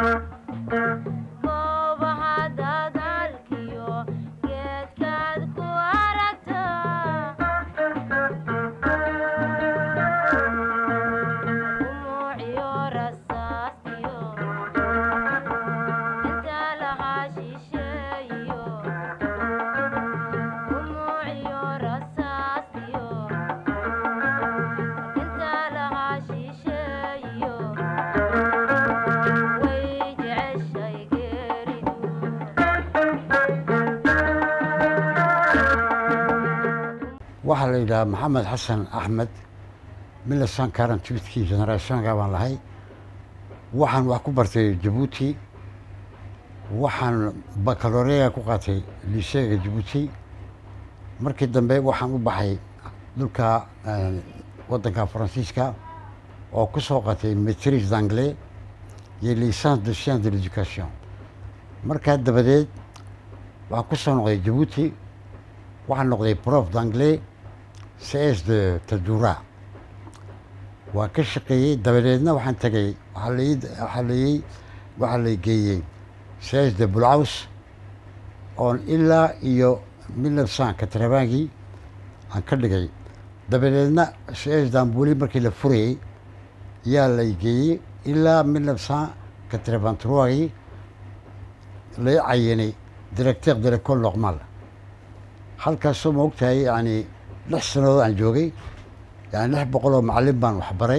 goobaha dadaalkiyo geedkaad ku aragtaa umuuciyo rasaastiyo inta lahaa shisheeyo umuuciyo rasaastiyo inta lahaa shisheeyo way jeceshay geeridu waxaa la yidhahaa maxamed xasan axmed milasan karan tibidkii generationka baan lahay waxaan wax ku bartay jabuuti waxaan bakaloreya ku qaatay liseega jabuuti markii dambe waxaan u baxay dhulka eh, waddanka faransiiska oo ku soo qaatay maitrise d'anglais iyo licence de science de l'éducation markaa dabadeed waxaan ku soo noqday jabuuti waxaan noqday prof d'anglais cs de tajura waan ka shaqeeyey dabadeedna waxaan tegay waxaa lai waxaa lai waxaa la geeyey cs de bulcaws oon ilaa iyo milnafsan katrabangii aan ka dhigay dabadeedna cs dambuli markii la furayey yaa la geeyey ilaa milnafsan katrabantrogii lai cayinay directeur de l'école normale halkaasoo ma ogtahay yani lix sannadood aan joogay yani lix boqol oo macallin baan waxbaray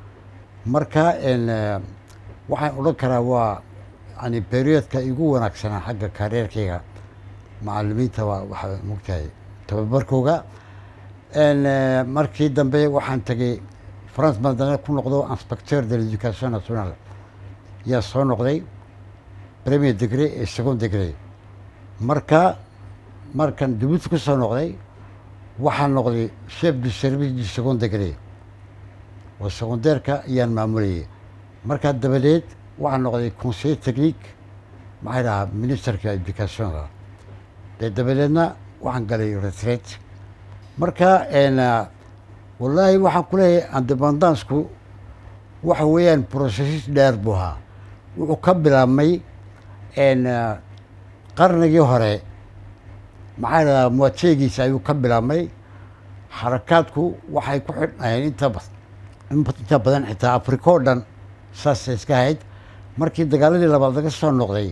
marka n waxaan odhan karaa waa yani periodka igu wanaagsanaa xagga karierkayga macallimiinta waa waxa mogtahay tababarkooga n markii dambe waxaan tegay france madane ku noqdo inspecteur de l'éducation nationale yaa soo noqday premier degree iyo second degree marka markan jabuuti ku soo noqday waxaan noqday chef du service du second degree oo secondaireka ayaan maamulayay markaa dabadeed waxaan noqday conseiller technique maxaa dhahaa ministerka educationka dee dabadeedna waxaan galay retraite marka n wallaahi waxaan ku leeyahay independancku waxa weeyaan processis dheer buu ahaa wuxuu ka bilaabmay n qarnigii hore maxaa dhahaa muwateegiisa ayuu ka bilaabmay xarakaadku waxay ku xidhnayeen inta ba- inta badan xitaa afrika oo dhan saasay iska ahayd markii dagaaladii labaad laga soo noqday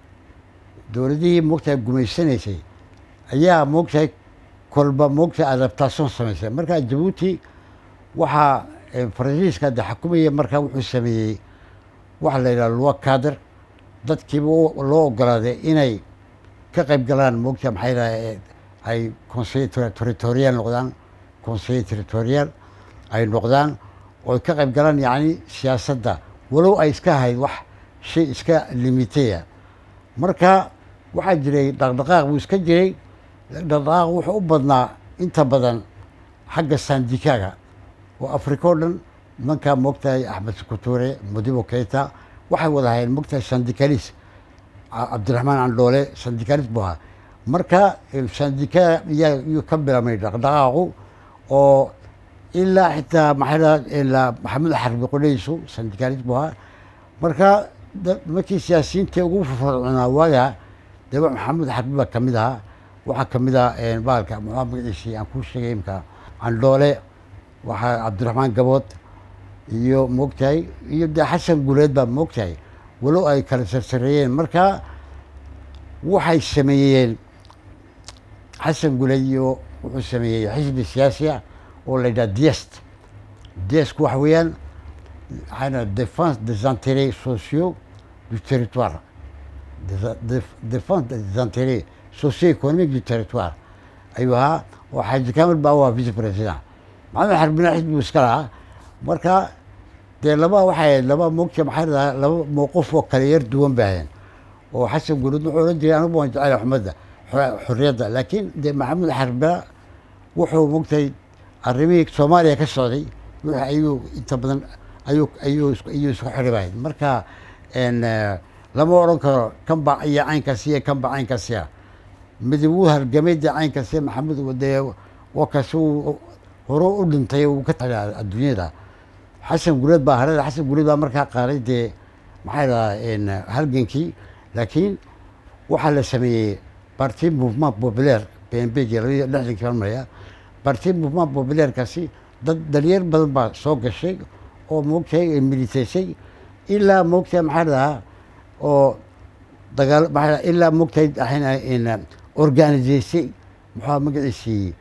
dowladihii moogtahay gumaysanaysay ayaa moogtahay kolba moogtahay adaptation samaysay markaa jabuuti waxaa eh, faransiiska de xukumaya markaa wuxuu sameeyey waxa la yidhaha lua kader dadkiiba u- loo ogolaaday inay ka qayb galaan moogta maxay dhahay ay conseil ter- territorial noqdaan conseil territorial ay noqdaan oo ay ka qayb galaan yacni siyaasadda walow ay iska ahayd wax shay iska limitaya marka waxaa jiray dhaqdhaqaaq buu iska jiray dhaqdhaqaaq wuxuu u badnaa inta badan xagga sandikaaga oo afrika oo dhan nimankaa moogtahay axmed sukuture modibo keita waxay wada hayeen moogtahay sandikalis cabdiraxmaan candhoole sandikalis buu ahaa marka sandika yaa yuu ka bilaabmay dhaqdhaqaaqu oo ilaa xitaa maxay dhaha ilaa maxamed xarbi qodhaysu sandikalis buu ahaa marka da- markii siyaasiyiintii ugu firfircoonaa waagaa dee wa- maxamed xarbi baa kamid ahaa waxaa kamid ah baalka muxuu magaciisii aan kuu sheegay imka candhoole waxaa cabdiraxmaan gabood iyo moogtahay iyo dee xasan guleed baa moogtahay walow ay kala sarsareeyeen marka waxay sameeyeen xasan guleed iyo wuxuu sameeyey xisbi siyaasi ah oo la yidhaha diest diesku waxa weeyaan waxaa défense des intérêts sociaux du territoire Des- def- défense des intérêts socio-économiques du territoire ayuu ahaa oo xaaji kaamil baa waa vice president maxamed xarbina xisbigu iska lahaa marka dee laba waxay ahayd laba mogta maxay dhahaa laba mowqif oo kale yar duwan bay ahayn oo xasan guulud wuxuu odhan jiray anigu waan jecel xumadda xo- xorriyadda laakiin dee maxamed xarbina wuxuu mogtay arrimihii soomaaliya ka socday wixii ayuu inta badan ayuu ayuu isku- ayuu isku xidhibahay marka n lama odhan karo kan baa iyo caynkaasiya kan baa caynkaasiya midib wuu halgamay dee caynkaasiya maxamed dee wakaas uu hore u dhintay uu ka tagay adduunyada xasan guleed baa harada xasan guleed baa markaa qaaday dee maxaa dhahaa halgankii laakiin waxaa la sameeyey parti mouvement populaire p n p g labaiyo lixdankii baan maraya parti mouvement populairekaasi dad dhalinyar badan baa soo gashay oo moogtahay militaysay ilaa moogtahay maxaa dhahaa oo dagaal maxaa dhahaa ilaa moogtahay waxayna organisaysay muxuu magaciisii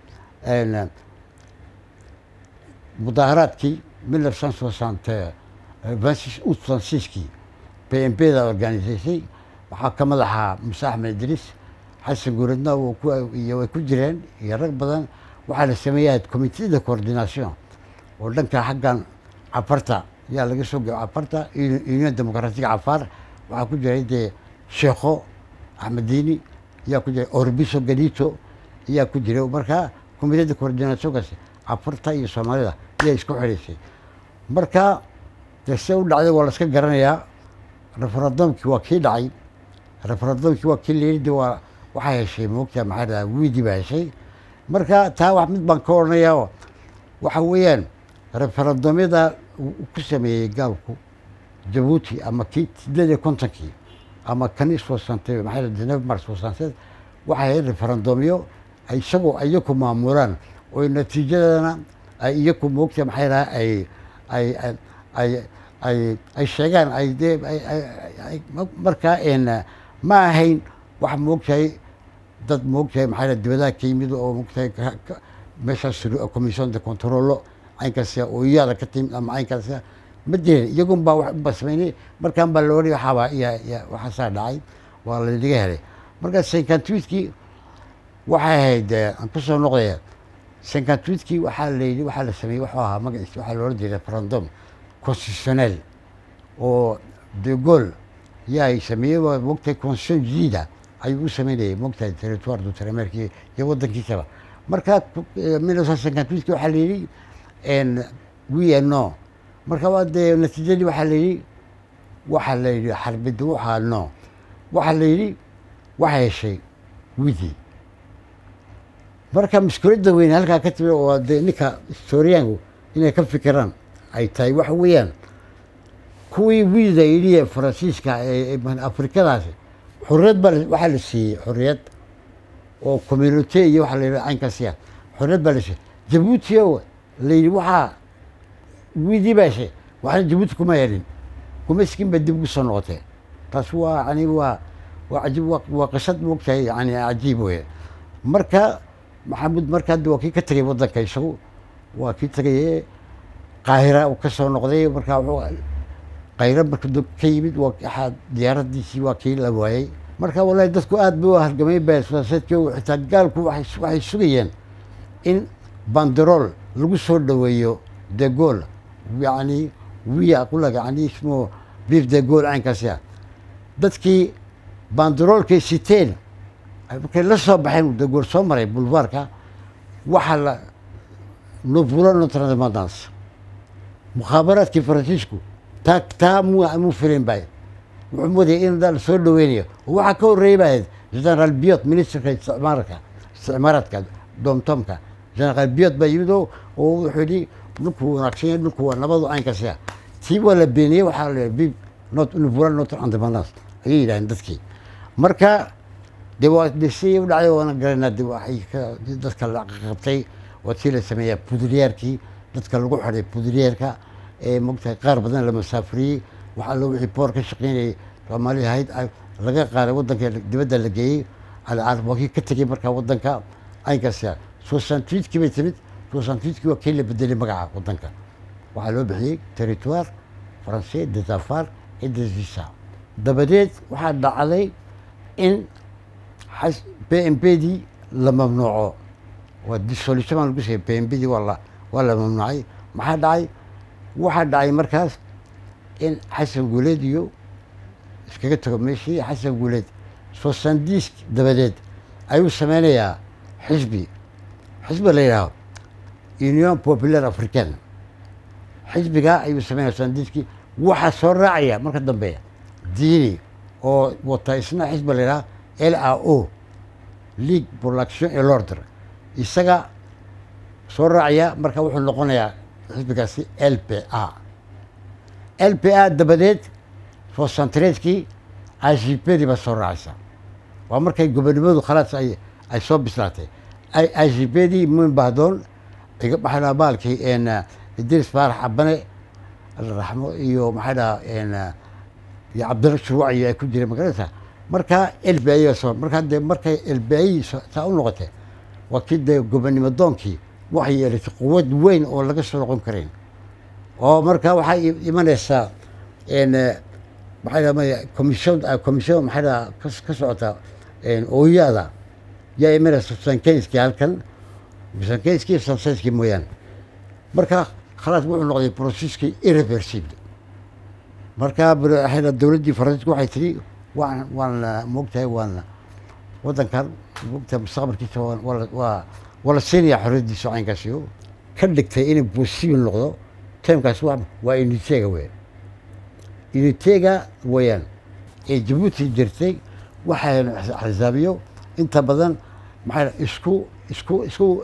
mudaaharaadkii mille neuf cent soixante vingt six août soixante sixkii p n p da organisaysay waxaa ka madaxaa muse axmed idriis xasan guuradna iyo way ku jireen iyo rag badan waxaa la sameeyaa comité de coordination oo dhanka xaggan cafarta yaa laga soo geo cafarta union democratique cafaar waxaa ku jiray dee sheekho axmediini yaa ku jiray orbiso galito ayaa ku jiray marka comité de coordinationkaasi cafarta iyo soomaalida ayaa isku xidhaysay marka dee se u dhacday waa la iska garanayaa referendumkii waa kii dhacay referendumkii waa kii layidhi waa waxaa heshay moogtaa maxaa dhahaa wiidii baa heshay marka taa wax mid baan ka odhanayaa waxa weeyaan referendumyada ku sameeyey gaalku jabuuti ama kii sideed iyo kontonkii ama kan isfoosantay maxaa dhaha denef mars foosanteed waxay ahayd referendumyo ay isagoo iyaku maamulaan oo natiijadana ay iyaku moogtaa maxaa dhahaa ay ay ay ay ay sheegaan ay dee markaa ma ahayn wax moogtahay dad moogtahay maxaa dibadaha ka yimid oo moogtahay meeshaas commission de controlo caynkaasa oo iyaada ka timid ama caynkaasa ma jirin iyagun baa wax ba sameynay markaan baa loodhay waxaabaa iya waxaasaa dhacay waa lanaga helay marka senkantwitkii waxay ahayd aan kusoo noqdaya senkantwitkii waxaa la yidhi waxaa la sameeyey wuxuu ahaa magaciis waxaa loola jeeda referendum constitutionnel oo de gaulle yaa ay sameeyey moogtahay constitution jadiida ayuu u sameynayay moogtahay territoire du tremerki iyo waddankiisaba marka minnesotankantwiski waxaa la yidhi we no marka waa dee natiijadii waxaa la yidhi waxaa la yidhi xarbida waxaa no waxaa la yidhi waxa heshay widi marka maskuuladda weyne halkaa ka timi oo dee ninka historiyaanku inay ka fikiraan ay tahay waxa weeyaan kuwii wiida yidhi faransiiska afrikadaasi xorriyad baa waxaa la siiyey xorriyad oo community iyo waxaa la yidhi caynkaasiya xorriyad baa la siiyey jabuuti o la yidhi waxaa wiidii baa heshay waxna jabuuti kuma helin kuma iskin ba dib ugu soo noqotee taas waa yani waa waa cajiib waa qisad moogtahay yani cajiib weye marka maxamuud marka hadda waa kii ka tegay waddanka isagu waa kii tegaye qaahira uu ka soo noqday marka wuxuu qayro marka ka yimid waa diyaaradiisii waa kii la waayey marka wallahi dadku aad bay u hargamay basaaseedki xitaa gaalku waxay sugayeen in banderol lagu soo dhoweeyo de gaulle yani wiya qulag yani ismu biif de gaulle caynkaasi ah dadkii banderolkay siteen markay la soo baxeen de gaulle soo maray bulvaarka waxaa la novula notre independance mukhaabaraadkii faransiisku taa taa mu mu firin bay wuxuu moodayay in la soo dhaweynayo waxaa ka horreeyay baa ahayd generaal biot ministerka isticmaalka isticmaaraadka domtomka generaal biot baa yimid oo oo wuxuu yidhi dhulku wanaagsan yahay dhulku waa nabadu caynkaasi ah tii waa la beeniyey waxaa la bib not novula notre independance ayay yidhahdeen dadkii marka dee waa dhisay u dhacday waana garanaa de waxay ka dadka la qabtay waa tii la sameeyaa pudriyeerkii dadka lagu xidhay pudriyeerka ee mogtahay qaar badan la masaafuriyey waxaa loo wixii boor ka shaqeynayay soomaali ahayd laga qaaday waddanka dibadda la geeyey alcaarab waa kii ka tegey markaa waddanka aynkaasi soixante-huitkii bay timid soixante-huitkii waa kii la bedelay magaca waddanka waxaa loo bixiyey territoire français des affaires et des visas dabadeed waxaa dhacday in p m p dii la mamnuuco waa dissolution baan lagu sheegay p m p dii waa la waa la mamnuucay maxaa dhacay waxaa dhacay markaas in xasan guuleed iyo iskaga tago meeshii xasan guuleed soixante-dix dabadeed ayuu sameynayaa xisbi xisbi la yidhaaho union populaire africaine xisbigaa ayuu sameynaya soixante-dixkii waxaa soo raacaya marka dambe diini oo wata isna xisbi la yidhaha l a o league pour l'action et l'ordre isaga soo raacaya marka wuxuu noqonayaa xisbigaasi l p a l p a dabadeed fosantareedkii igpdii baa soo raacaysa waa markay gobonimadu khalaas ay ay soo bislaatay igpdii muin bahdoon iga maxaa dhaha baalkii idris faarax abane raxmo iyo maxaa dhaha iyo cabdilla shuruuc iyo ay ku jireen magaranaysa markaa elbi soo markaa dee markay elbi saa u noqotay waa kii dee gobonimo doonkii waxay yeelatay quwad weyn oo laga soo noqon karayn oo markaa waxaa imanaysaa maxaa dhaha commission commission maxaa dhaha ka socota ooyaada yaa imanaysa sankenski halkan sankenski sansenski mooyaane markaa khalaas wuxuu noqday processkii irreversible markaa dowladdii faransiiska waxay tiri waan waan moogtahay waan waddankan moogtahay mustaqbalkiisa waa waa la siinayaa xorriyaddiisa caynkaasiyo ka dhigtay inay possible noqdo timekaas wa waa unitega weyan unitega weeyaan ee jabuuti jirtay waxay xisaabiyo inta badan maxaa isku isku isku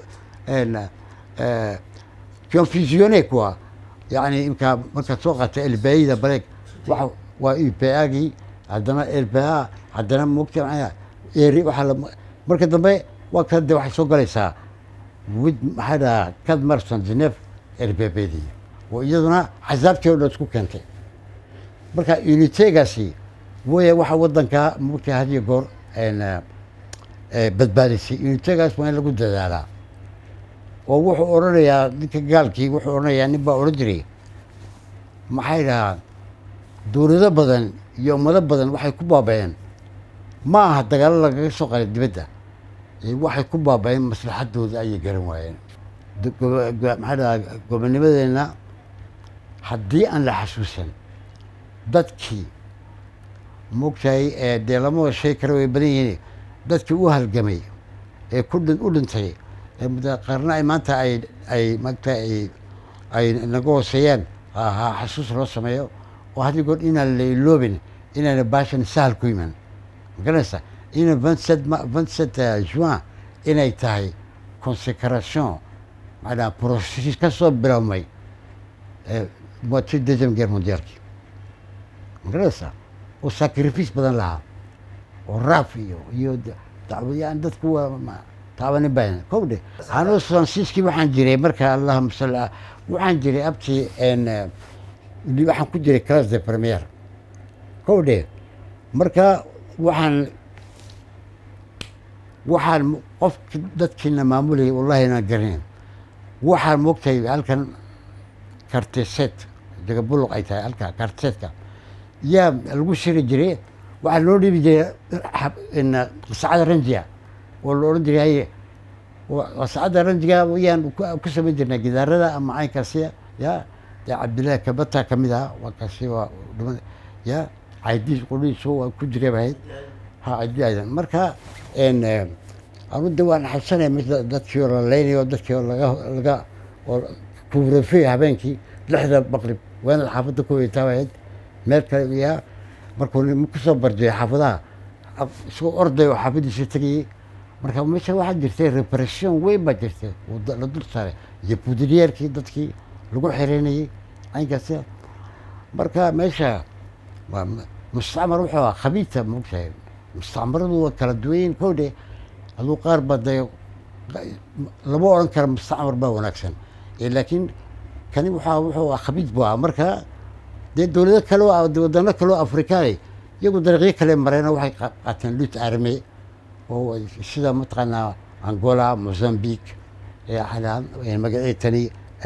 confusione kuwa yani imkaa markaad soo qaata elbayida bareeg waa waa upagii haddana elba haddana mogta maa eri waaa marka dambe waa ka de waxay soo galaysaa wid maxaa dhahaa kad marson genef erbebedi oo iyaduna xasaabtii o dhan isku keentay marka unitegaasi waya waxa waddankaa mogta hadiyo goor badbaadisay unitegaas waa in lagu dadaalaa oo wuxuu odhanayaa ninka gaalkii wuxuu odhanayaa nin baa odhan jiray maxay dhahaa dowlado badan iyo ummado badan waxay ku baaba-een ma aha dagaalo lagaga soo qalay dibadda waxay ku baaba-een maslaxadooda ayay garan waayeen maxaa dhahaa gobonimadeenna haddii aan la xasuusan dadkii moogtahay dee lama shay kale way badan yihiin dadkii u halgamay ee ku u dhintay qarna ay maanta ay ay maanta ay ay naga hooseeyaan ha xasuus loo sameeyo oo haddii goor inaan la iloobin inaana baashan sahal ku iman magaranaysa ina vingt sept vingt sept juin inay tahay consecration maanaa processus ka soo bilowmay moitié deuxième guerre mondialki magaranaysa oo sacrifice badan lahaa oo raaf iyo iyo dacwayaan dadku waa taabanin baan kow dhe anuu fransiiskii waxaan jiray marka allahuma salli waxaan jiray abtii waxaan ku jiray class de premier kow dhe marka waxaan waxaan qofki dadkiina maamulayay wallahi inaan garanayn waxaan moogtahay halkan karteset degabuluq ay tahay halka kartesetka yaa lagu shiri jiray waxaa loo dhiibi jiray qasacada ranjiga oo la odhan jiray haye qasacada ranjiga yaan ku samayn jirnay gidaarada ama caynkaasi ya dee cabdillahi kabata ka mid aha waa kaasi waa dhuma ya caydiis qudhiisu waa ku jiray bahayd ha caydi aydan marka anu de waan xabsanaya mis dadkii oo la leynayo dadkii oo laga laga oo kuurafey habeenkii lixda maqrib waanad xaafadda ku weytaa bahayd meel kale ya markuu kusoo barjay xaafadaha isagoo orday oo xaafadiisa tegayey marka meesha waxaa jirtay repression weyn baa jirtay la dul saaray iyo budilyeerkii dadkii lagu xereynayey caynkaasi marka meesha waa mustacmar wuxuu ahaa khabiita maogtahay mustacmaradu waa kala duwanyiin kowdhe aduu qaar ba dee lama odhan kara mustacmar baa wanaagsan laakiin kani waxaa wuxuu ahaa khabiit buu ahaa marka dee dowlado kale wadano kale oo afrikaani iyagu dariiqyo kale mareena waxay qaateen lut arme oo sida mataqaanaa angola mozambique magacii tani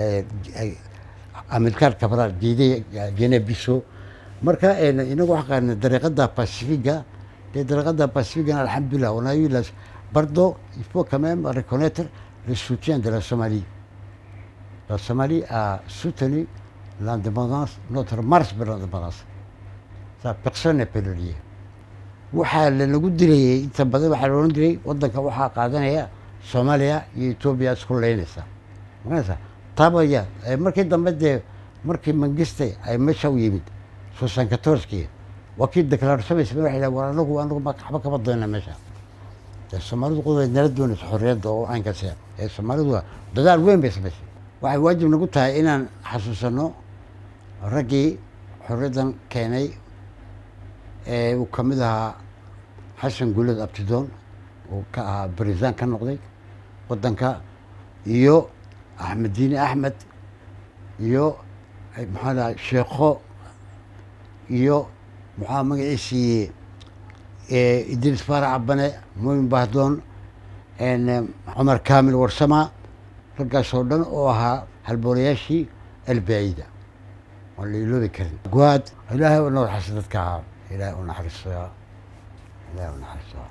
amilkaar kabral geede gene biso marka inagu waxaa qaadnay dariiqada pacifiga dee dariiqada pacificana alxamdulillah on a eu la bardo il faut quand même reconnaître le soutien de la Somalie la Somalie a soutenu l'indépendance notre marche vers l'indépendance ça personne ne peut le lier waxaa lanagu dilayay inta badan waxaa la odhan jiray waddanka waxaa qaadanaya soomaaliya iyo etoobiya isku leynaysa maganaysa taabaya markii dambe dee markii mangistay ay meesha u yimid sosan katorskii waa kii declaarsamaysa waxay dhaha war anagu anagu waxba kama doona meesha dee soomaalidu quday nala doonaysa xorriyadda oo caynkaas ee soomaalidu dadaal weyn bay samaysay waxay waajib nagu tahay inaan xasuusano raggii xorriyaddan keenay ee uu ka mid ahaa xasan guulad abtidoon uu ka ahaa barisaan ka noqday waddanka iyo axmed diini axmed iyo maxaa dhaha sheekho iyo maxaa magaciisii idris faarax cabane mooyin bahdoon cumar kaamil warsama raggaas oo dhan oo ahaa halboolayaashii albaacida oon la iloobi karin guwaad ilaahay u nawarxasa dadka ahaa ilaahay u naxariisaa ilaahay u naxariisaa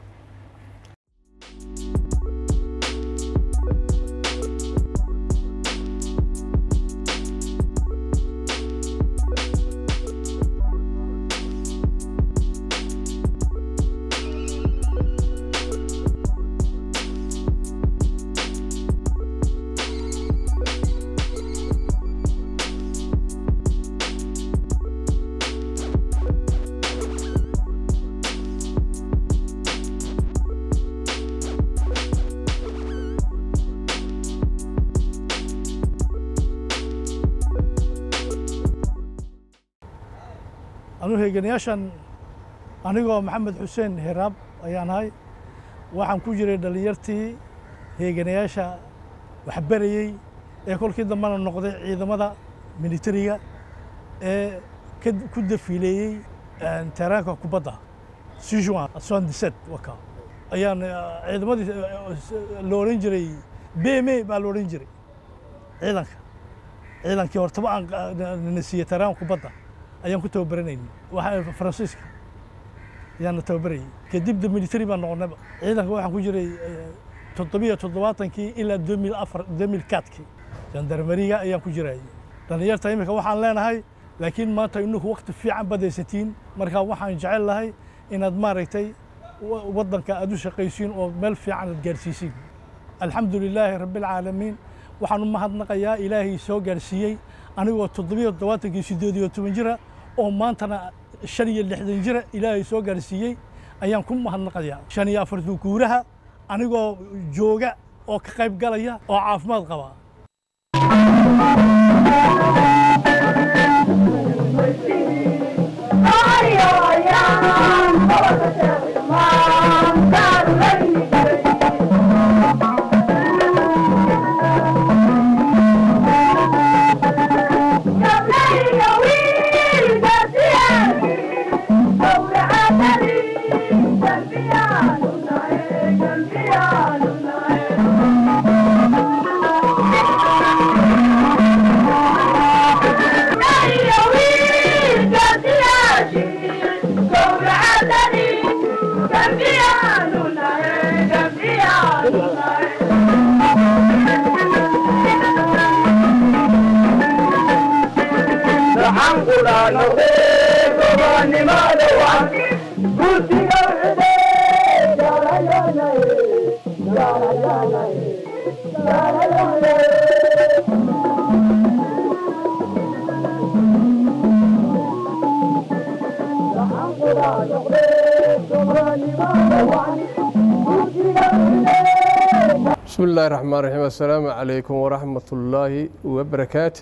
anuu heeganayaashan anigoo maxamed xuseen hiraab ayaan ahay waxaan ku jiray dhallinyartii heeganayaasha waxbarayey ee kolkii dambena noqday ciidamada militariga ee ka ku dafiileeyey teraanka kubadda sijuan soixante-dix-sept waka ayaan ciidamadii la odhan jiray bme baa la odhan jiray ciidanka ciidankii hortaba aan na siiyey teraanka kubadda ayaan ku tababaranayni waxaa faransiiska ayaana tababarayay kadib de military baan noqonayba ciidanka waxaan ku jiray toddobiyo toddobaatankii ilaa domil afar domil katkii jandarmeriga ayaan ku jirayay dhallinyarta imika waxaan leenahay laakiin maanta inaku wakti fiican badaysatiin marka waxaan jecel lahay inaad maaragtay waddanka aad u shaqaysiin oo meel fiican aad gaarsiisiin alxamdu lilaahi rabbialcaalamiin waxaan u mahadnaqayaa ilaahay soo gaarsiiyey anigoo toddobiyo toddobaatankii siddeed iyo toban jira oo maantana shan iyo lixdan jira ilaahay soo gaarsiiyey ayaan ku mahadnaqayaa shan iyo afartan guuraha anigoo jooga oo ka qayb galaya oo caafimaad qaba bismi illaahi raxmaan raxiim assalaamu calaykum waraxmat ullaahi wabarakaatu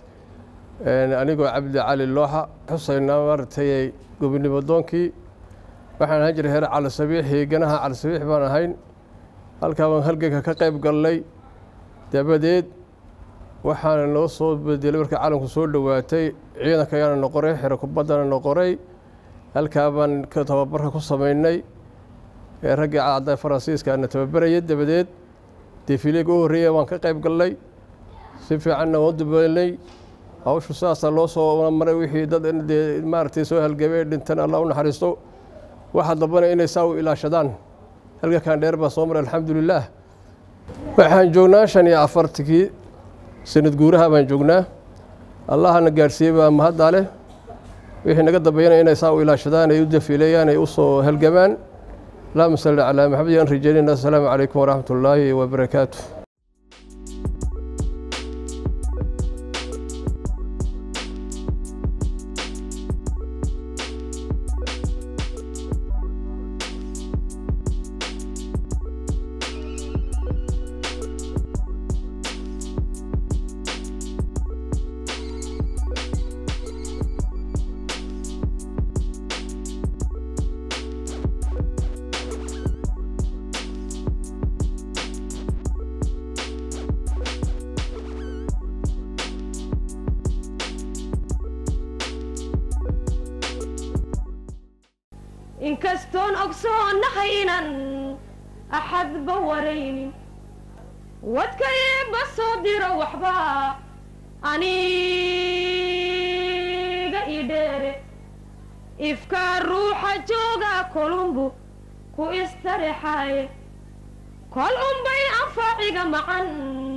anigoo cabdi cali looxa xusaynaa maaragtay gobonimo doonkii waxaan ahaan jiray heer cali sabiix heeganaha cali sabiix baan ahayn halkaa baan halganka ka qayb galnay dabadeed waxaana noo soo bedelay markii calanku soo dhowaatay ciidanka ayaana noqoray xero kubaddana noqoray halkaa baan tababarka ku samaynay raggii cadda faransiiskaana tababaraya dabadeed defileega u horreeya waan ka qayb galnay si fiicanna waan dubaynay hawshu saasaa loo soo maray wixii dad dee maaragtay soo halgamay dhintan allah u naxariisto waxaa dambana inay saa u ilaashadaan halgakan dheer baa soo maray alxamdulilaah waxaan joognaa shan iyo afartankii sanad guuraha baan joognaa allahana gaadhsiiyey baa mahaddaa leh wixii naga dambeeyana inay saa u ilaashadaan ay u dafiileeyaan ay u soo halgamaan allahuma salli calaa maxamed yaan rajaynayna assalaamu calaykum waraxmat ullaahi wabarakaatu inkastoon ogsoonahay inan axadba waraynin wadkayba soo diro waxba aniga ii dheere ifkaa ruuxa jooga kolumbu ku istarexaaye kol unbay anfaaciga macan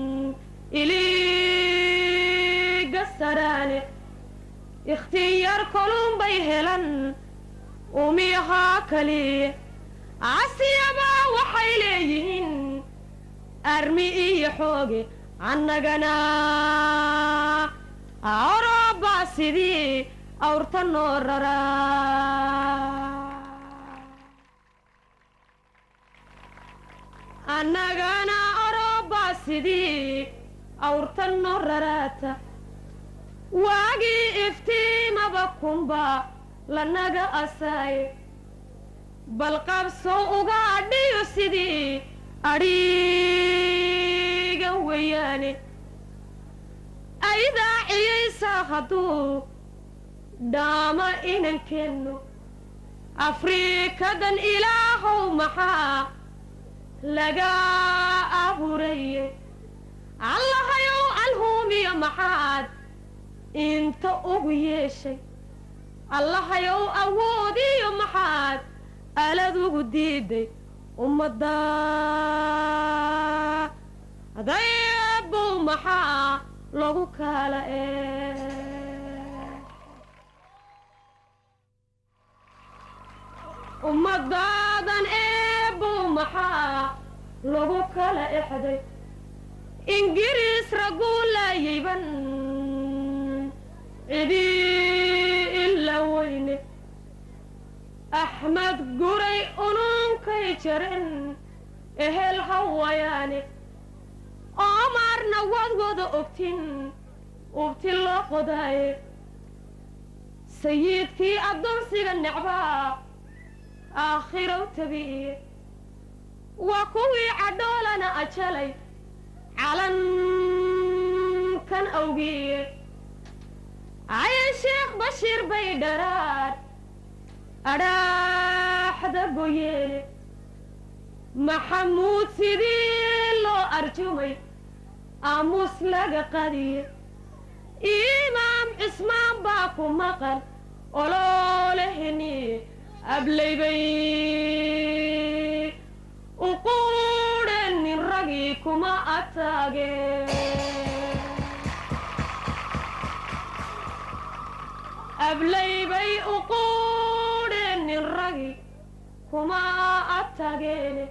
iliga saraane ikhtiyaar kolunbay helan umiyahaa kaliye casiyabaa waxay leeyihiin armi iyo xooge annagana orobaa sidii awrta noo raraa annagana orobaa sidii awrta noo raraata waagii iftiimaba kunba lanaga asaaye bal qabsow uga adhiyo sidii adhiigan weeyaane aydaa ciyaysaa hadduu dhaama inankeenno afriikadan ilaahow maxaa laga abuuraye allahayow alhuumiyo maxaad inta ugu yeeshay allahayow awoodiyo maxaad alad ugu diiday ummadda adaybow maxaa lagu kala ee ummadaadan eebow maxaa lagu kala exday ingiriis raguu laayayban cidii ila weyne axmed guray ununkay jaren ehel hawayaane oomaarna waad wada ogtin ubti loo qodaaye sayidkii addoonsiga necbaa aakhirow tabiiye waa kuwii cadhoolana ajalay calankan awgiye cayan sheekh bashiir bay dharaar adhaaxda goyeene maxamuud sidii loo arjumay aamuus laga qadiye imaam cismaan baa ku maqan olooleheniye ablaybay uquudhenin ragii kuma ataage ablaybay uquudhenin ragi kuma atageene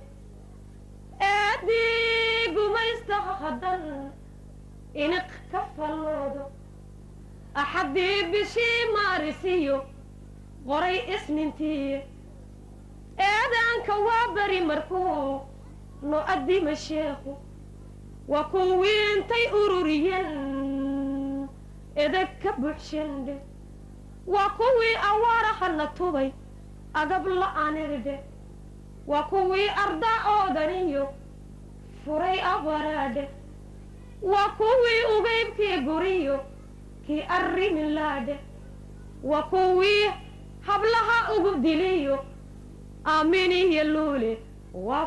eedii gumaystaha haddan iniq ka falloodo axaddii bishii maarisiyo qoray isnintiiye eedaanka waa beri markuu no addima sheekhu waa kuwii intay ururiyeen edeg ka buuxshendhe waa kuwii awaarahana tubay agab la-aniridhe waa kuwii ardaa oodaniyo furay abaraadhe waa kuwii ugaybkii guriyo kii arrimilaadhe waa kuwii hablaha ugu diliyo aaminiyo luule waa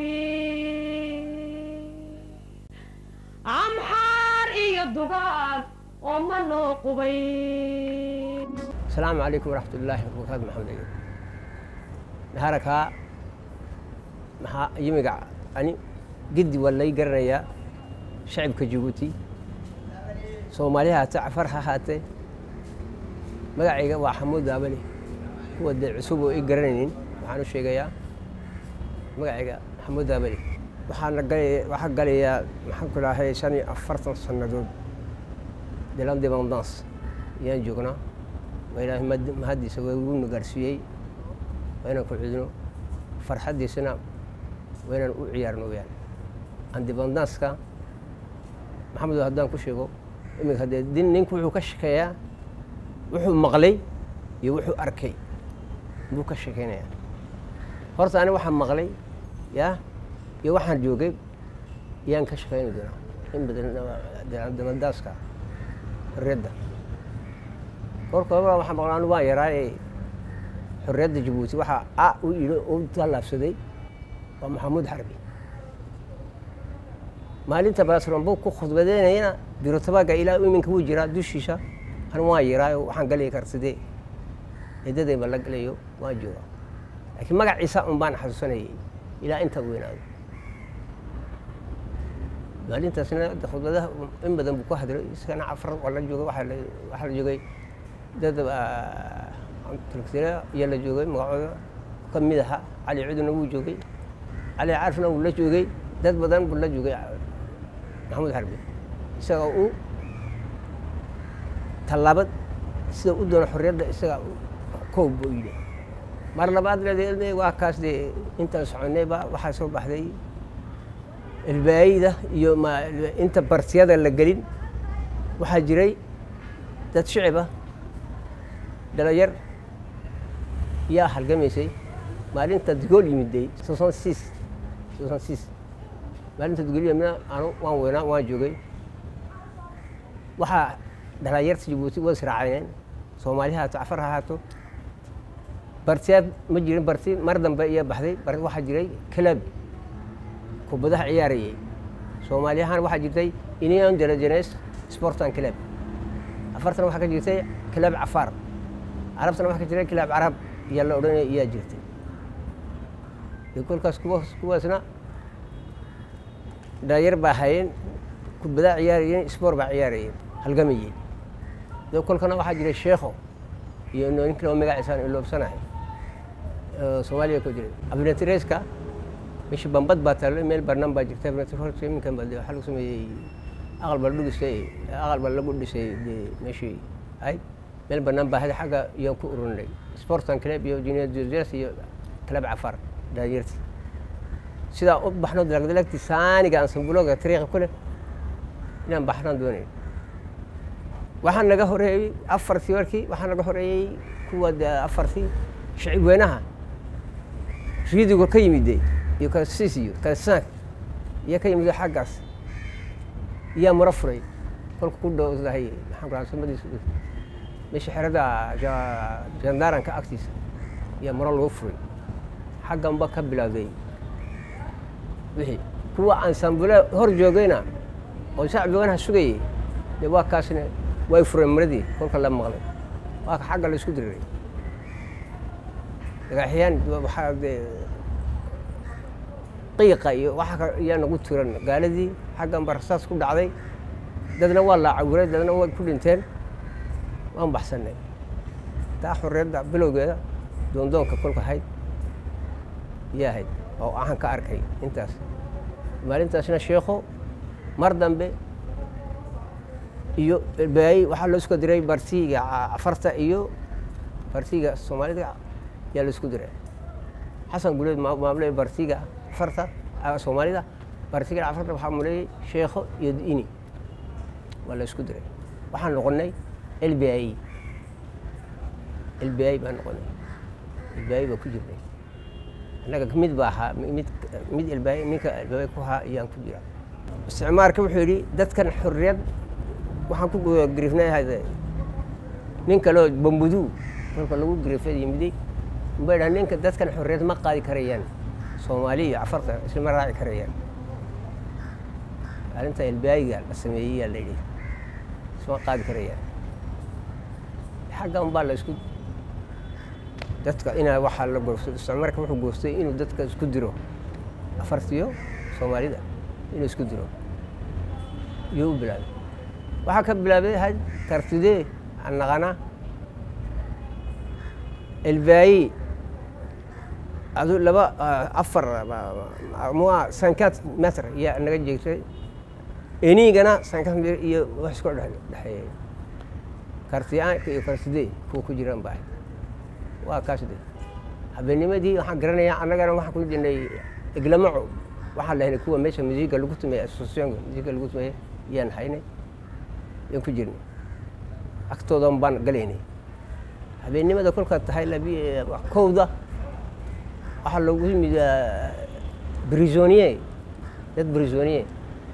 kuwii amxaar iyo dugaag oo ma noo qubay asalaamu calaykum waraxmat ullaahi wabarakaatu maxamed ayub harakaa maxaa yimiga ani giddi waa lay garanayaa shacibka jabuuti soomaali ha haatee cafar ha haatee magacayga waa xamuud daabale kuwa dee cusub oo i garanaynin waxaan u sheegayaa magacayga xamuud daabale waxaana galaya waxaa galayaa maxaan ku dhahay shan iyo afartan sannadood de l'indépendance ayaan joognaa waa ilaahay mahad- mahaddiisa waa iguna gaarsiiyey waa inaan ku cudno farxaddiisana waa inaan u ciyaarno weyaan independance-ka maxamed haddaan ku sheego iminka haddee din ninku wuxuu ka shekeeyaa wuxuu maqlay iyo wuxuu arkay buu ka sheekeynayaa horta ani waxaan maqlay yaa iyo waxaan joogay yaan ka shekeyni doonaa in badan independance-ka xorriyadda korkooba waxaan maqlaa anu waan yaraa ee xorriyadda jabuuti waxaa a u yidhi u tallaabsaday waa maxamuud xarbi maalinta baasrambo ku khudbadeynayana birotabaaga ilaa iminka wuu jiraa dushiisa an waan yaraayo waxaan galaya karsidee eedadayba la galayo waan joogaa laakiin magaciisa un baan xasuusanayay ilaa intaa weynaado maalintaasna khudbadaha in badan buu ku hadlay isagana cafar waa la joogay waxaa la waxaa la joogay dad tolktire ayaa la joogay magacooda ka mid aha cali cuduna wuu joogay cali carfna wuu la joogay dad badan buu la joogay maxamuud xarbi isaga uu tallaabad sida u doono xorriyadda isaga koob buu yidhi mar labaad leede waa kaas dee intaan soconayba waxaa soo baxday ilbaayida iyo ma inta bartiyada la gelin waxaa jiray dad shicibah dhalinyar yaa halgamaysay maalinta digool yimiday soson six soson six maalinta digool yimidna anu waan weynaa waan joogay waxaa dhalinyarta jabuuti waa israacayeen soomaali ha haato cafar ha haato bartiyaad ma jirin barti mar dambe iya baxday bar waxaa jiray club kubadaha ciyaarayay soomaaliyahaan waxaa jirtay union de la jeunesse sportan club afartan waxaa ka jirtay club cafaar carabtana waxaa ka jiray club carab iyaa la odhanaya iyaa jirtay de kolkaas kuwa kuwaasna dhalinyar baa hayeen kubadaha ciyaarayeen sport baa ciyaarayeen halgamayeen de kolkana waxaa jiray sheekho iyo nin kale oo magaciisaan iloobsanahay soomaaliya ku jiray abnatireska meshi bambad baa taalo meel barnaan baa jirta minkan baa waxaa lagu sameeyey aqal baa lagu dhisay aqal baa lagu dhisay de meeshii ahayd meel banaan baa hada xagga iyaan ku ururinay sportan club iyo junior juniors iyo club cafar dhalinyarti sidaa u baxno dalagdalagti saaniga aan sambuloga tariiqa ku leh inaan baxnaan doonayn waxaa naga horeeyey afartii warkii waxaa naga horeeyey kuwa afartii shicib weynaha riidigo ka yimide iyo kasis iyo kasank iyo ka yimid xaggaas iyaa muro furay kolka ku dhowdahay maxaan ku samadiisa meesha xerada jandaranka agtiisa iyaa muro lagu furay xagganba ka bilowday wixii kuwa aan sambule hor joogayna oo shacbi weynaha sugayay dee waa kaasna way fureen muradii kolka la maqlay waa ka xagga la isku diriray dagaxyaan waxaa dee qiiqa iyo waxa ayaa nagu tiran gaaladii xaggan ba rasaas ku dhacday dadna waa la cawiray dadna way ku dhinteen waan baxsanay taa xorriyadda bilowgeeda doondoonka kolka ahayd iyaa ahayd oo ahan ka arkay intaas maalintaasna sheekho mar dambe iyo baayi waxaa loo isku diray bartiga cafarta iyo bartiga soomaalida yaa la isku diray xasan guleed maamule bartiga cafarta soomaalida bartiga cafarta waxaa muleeyey sheekho iyo ini waa la isku diray waxaan noqonay l b i l b i baan noqonay l b i baa ku jirnay annaga mid baa ahaa mid mid lb ninka lb ku ahaa iyaan ku jira isticmaarka wuxuu yidhi dadkan xorriyad waxaan ku grifnay hade nin kaleo bambudu kolka lagu grifay yimiday umbay dhaha ninka dadkan xorriyad ma qaadi karayaan soomaali iyo cafarta islama raaci karayaan arrinta elbaayiga la sameeyey yaa la yidhi isma qaadi karayaan xagga unbaa la isku dadka inaa waxaa la goostay isticmaarka wuxuu goostay inuu dadka isku diro afartiyo soomaalida inuu isku diro iyuu u bilaabay waxaa ka bilaabay had tartidee annaqana elbaayi adu laba afar mua cinquante metr iyaa naga jeegtay enigana cinquante metr iyo wax isku dhexeeyay kartiyaanka iyo kartidee kuwa ku jiraan baa waa kaas de habeenimadii waxaan garanayaa annagana waxaan ku jirnay iglamaco waxaan lahaynay kuwa meesha musiga lagu tumeeye associationka musiga lagu tumeeye iyaan haynay yaan ku jirnay agtoodan baan galaynay habeennimada kolkaa tahay labi kowda waxaa loogu yimid brisonier dad brisonier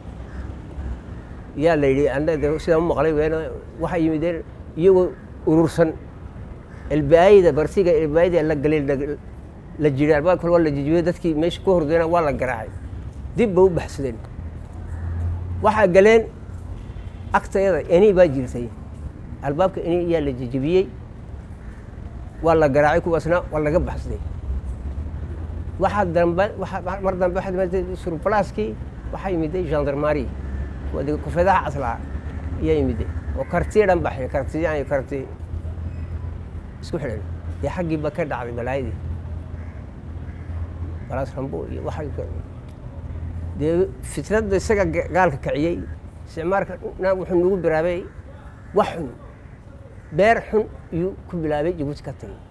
yaa la yidhi anda de sidaan u maqlay weena waxay yimideen iyagoo urursan ilbaayda barsiga ilbaayda la galay la jiray albaabka waa la jijibiyey dadkii meesha ku hordayna waa la garaacay dib ba u baxsadeen waxaa galeen agtayada eni baa jirtay albaabka eni ayaa la jijibiyey waa la garaacay kuwaasna waa laga baxsaday waxaa dambe waaa mar dambe waxaa dambe surbalaaskii waxaa yimiday gendarmari kuwa kufedaha caslaa ayaa yimiday oo kartiya dhan baxay kartiyaan iyo karti isku xidhan dee xaggiiba ka dhacday balaayadii balaas rambo iyo waxa dee fitnadda isaga gaalka kiciyey isticmaalka na wuxuu nagu bilaabay wax xun beer xun iyuu ku bilaabay jabuuti ka tagay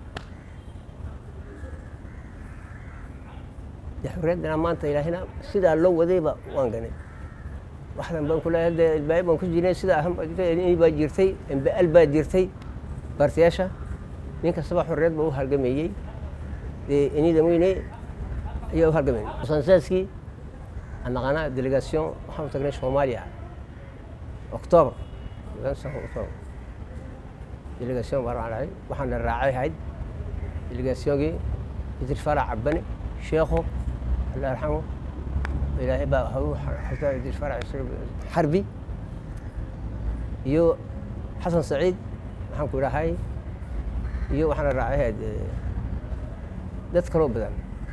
dee xorriyaddana maanta ilaahina sidaa loo wadayba waan ganay waxdan baan ku leeyahay dee ilbaayo baan ku jirnay sidaa ahan baa jirtay mbal baa jirtay baartiyaasha nin kastaba xorriyad ba u halgameeyey dee inida weyne ayaa u halgamayay sansaskii aan naqaanaa delegation waxaan u tagnay soomaaliya octoober octoober delegation baan raacay waxaana raacay ahayd delegationgii idris farac cabane sheekho allah yarxamo ilaahay baa haw xataa idris farac xarbi iyo xasan saciid waxaan ku idhahay iyo waxaana raacay ahayd dad kaloo badan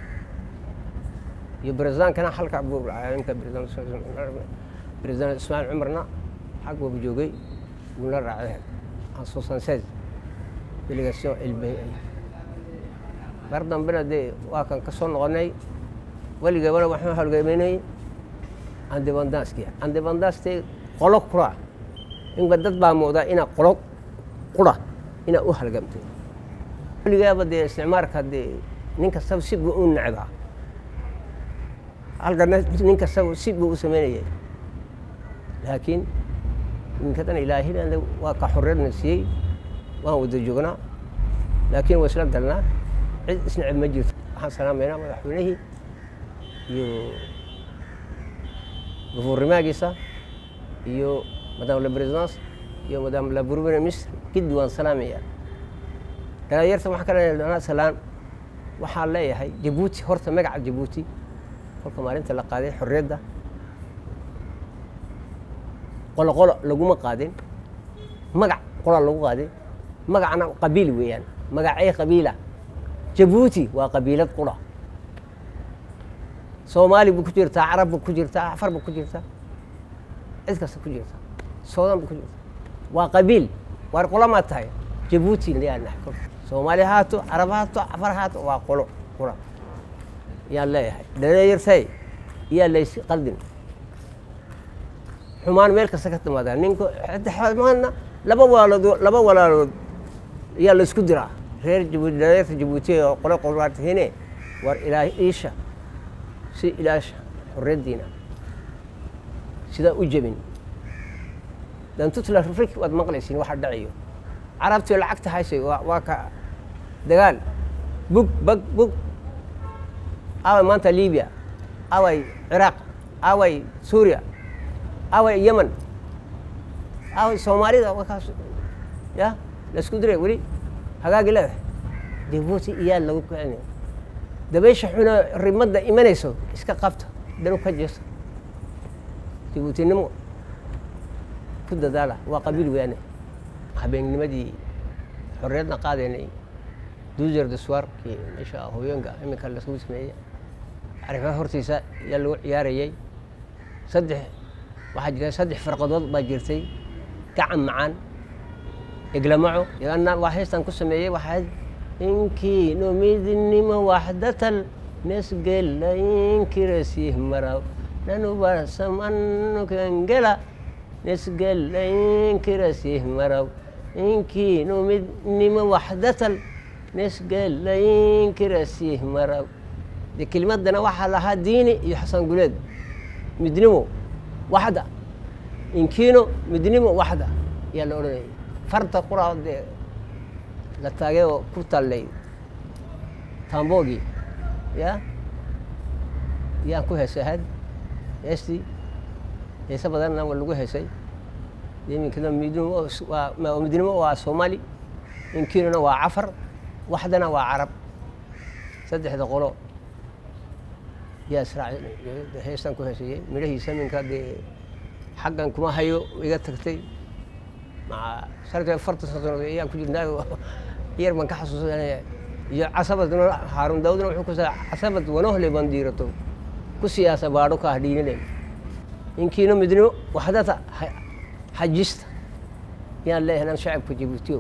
iyo beresdaankana halka buu raacay ninka beresdaan ismaaciil cumarna xag buu joogay wuuna raacay ahayd soixante-seize delegation ilbay mar dambena dee waa kan ka soo noqonay weligeebana waxaan halgameynay andebandanski andebandanste qolo qura inba dad baa moodaa inaa qolo qura inaa u halgamtay weligaaba dee isticmaalka dee nin kastaba si buu u necdaa halkana nin kastaba si buu u sameynayay laakiin ninkadan ilaahina waa ka xorriyadna siiyey waan wada joognaa laakiin waa isla galnaa cid isneceb ma jirto waxaan salaamaynaa madaxweynihii iyo gufuurnimaagiisa iyo madame la presidence iyo madame la premier ministre giddi waan salaamayaa dhalinyarta waxaa ka dhanaa salaan waxaan leeyahay jabuuti horta magaca jabuuti kolka maalinta la qaaday xorriyadda qolo qolo laguma qaadin magac qola lagu qaadin magacna qabiil weeyaan magacee qabiila jabuuti waa qabiilad qura soomaali bu ku jirtaa carab bu ku jirtaa afar bu ku jirtaa cid kasta ku jirta suudan bu ku jirta waa qabiil waar qolamaa tahay jabuuti yaa nahay kolka soomaali haato carab haato afar haato waa qolo qura yaan leeyahay dhalinyartay iyaa lays qaldin xumaan meel kasta ka timaadaa ninku xumaanna laba walaalood laba walaalood ayaa la isku diraa reer jabuuti dhalinyarta jabuuti oo qole qolwaartihiine war ilaah iisha si ilaasha xorriyaddiina sidaa u jebin dantutla rifrik waad maqlaysiin waxa dhacayo carabtii lacagta haysay waa ka dagaal bug bag bug away maanta libiya away ciraaq away suuriya away yemen away soomaalida wakaas ya la isku diray weli hagaagi leedahay jabuuti iyaa lagu kicinaya dabaysha xuna rimadda imanayso iska qabta danu ka jeeso jabuutinimo ku dadaala waa qabiil weyaane habeennimadii xorriyadna qaadaynay duuser daswaarkii meesha hooyooyinka iminka lasgu sameeyey carifa hortiisa ayaa lagu ciyaarayay saddex waxaa jira saddex farqadood baa jirtay gacan macaan eglamaco iyana waa heestan ku sameeyey waxaa inkiino midnimo waxdatal nesgela inkirasih maraw nanubasamanukangela nesgela inkirasih maraw inkiino midnimo waxdatal nesgela inkirasih maraw de kelimadana waxaa lahaa diini iyo xasan guleed midnimo waxda inkiino midnimo waxda ayaa la odhanayay farta qura dee la taagay oo ku tallay tambogii ya yaan ku heesay ahayd heestii heese badanna waa lagu heesay iminkana midnimo waa midnimo waa soomaali inkiinona waa cafar waxdana waa carab saddexda qolo yaa israac heestan ku heesayey midhahii saminka dee xaggan kuma hayo iga tagtay maca sarta afartan sanood ayaan ku jirnaa yar baan ka xasuusanaya iyo casabad haarun daawudna wuxuu kusaa casabad wanohle baan diirato ku siyaasa baadho ka hadhiinine inkiina midnimo waxdata xajista yaan leeyahay shacabka jabuutiyow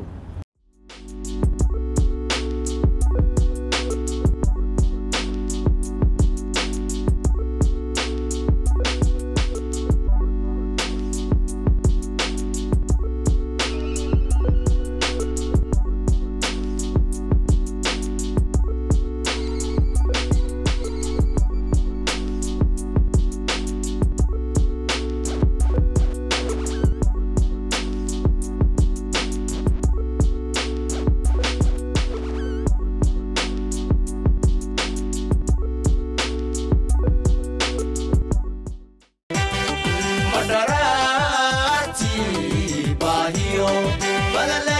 madharaati baahiyo balale